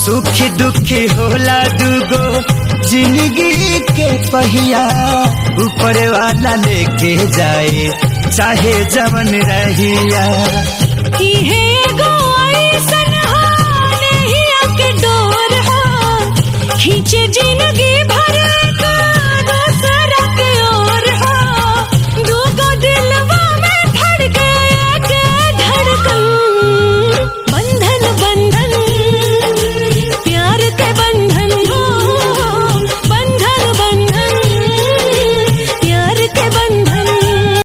सुखी दुखी होला दुगो जिंदगी के पहिया ऊपर वाला लेके जाए चाहे जवन रहिया इहे एगो ऐसन हा, नहिया के डोर हा, खींचे जिंदगी